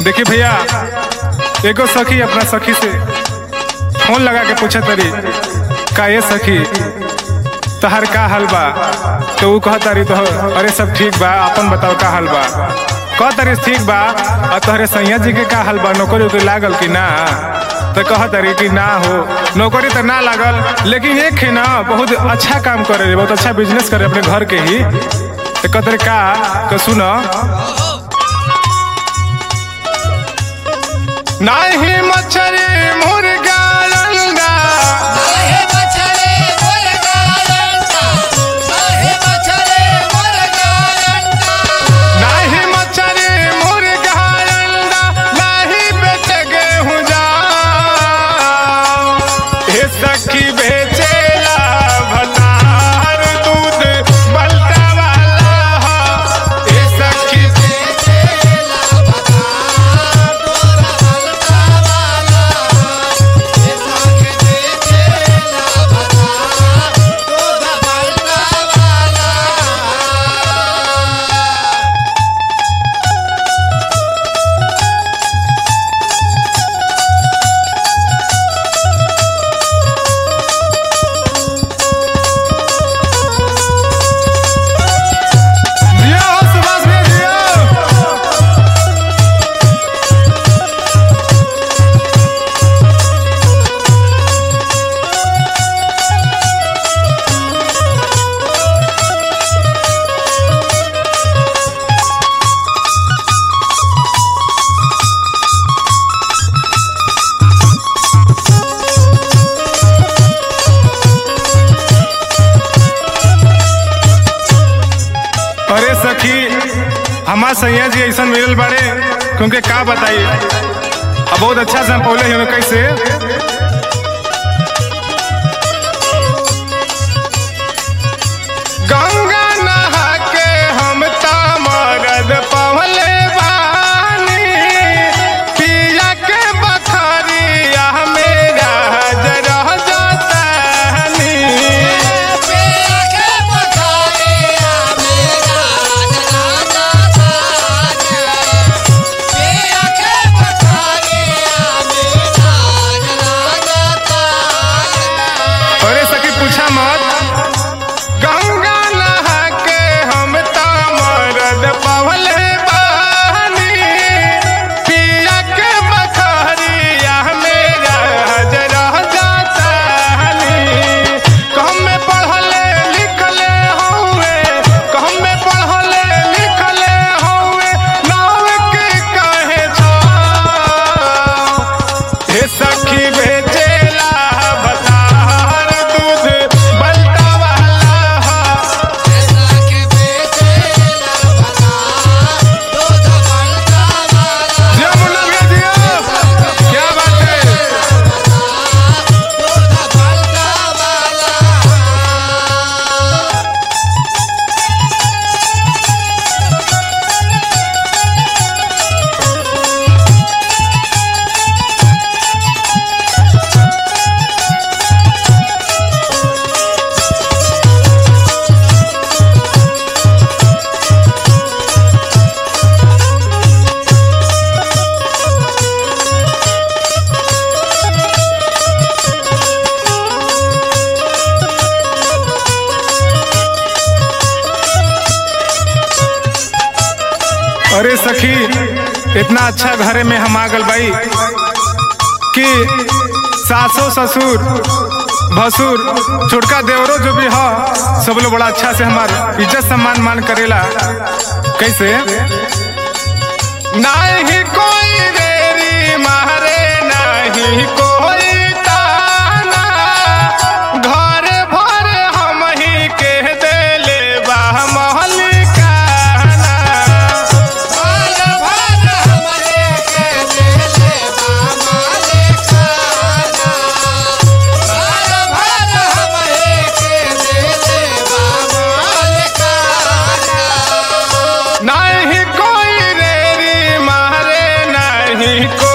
देखी भैया एगो सखी अपना सखी से फोन लगा के पूछे तरी का ये सखी तहर का हाल बा तो ऊ कह तारी तो अरे सब ठीक बा अपन बताओ का हाल बा कह तारी ठीक बा और तोहरे सैया जी के का हाल बा नौकरी उकरी लागल कि ना तो कह तारी कि ना हो नौकरी तो ना लागल लेकिन एक है ना बहुत अच्छा काम करे बहुत अच्छा बिजनेस करे अपने घर के ही तो कह तारी का तो सुनो नाही मच्छरी मुर्गा अंडा साहे बछड़े मुर्गा अंडा साहे बछड़े मुर्गा अंडा नाही मच्छरी मुर्गा अंडा नाही बेच गेहूं जा हे सखी बेचेला भतार दूध बलता वाला हे सखी बेचेला बता तोरा हल्का वाला ये साखे बेचेला बता तोरा हल्का वाला दिया हो सुभाष भैया दिया अरे सखी हमार सैया जी ऐसा मिलल बाड़े क्योंकि का बताइए अब बहुत अच्छा से हम पौले हमें कैसे गंगा नहा के हम तामरद पवले बानी पिया के बखरिया मेरा जरा जातानी पिया के बखरिया मेरा जनाजा ताने पिया के बखरिया मेरा जनाजा ताने अरे सखी पूछा मत गंगा नहा के हम तामरद पवले बानी पिया के बखरिया मेरा जरा जातानी कहम में पढ़ले लिखले हौवे कहम में पढ़ले लिखले हौवे नाव के काहे छा हे सखी बेचेला बतार दूध बलता वाला ऐसा के बेचेला बता दूध बलता वाला जमुना के दिया क्या बात है दूध बलता वाला अरे सखी इतना अच्छा घरे में हम आ गल भाई कि सासो ससुर भसुर छोटका देवरो जो भी हो सब लोग बड़ा अच्छा से हमार इज्जत सम्मान मान करेला कैसे नहीं कोई देरी मारे नहीं कोई ताना घर भर हम ही के देले बा महलिकाना बाल भर हमरे के देले बा मालिकाना बाल भर हमरे के देले बा मालिकाना नहीं कोई रेरी मारे नहीं को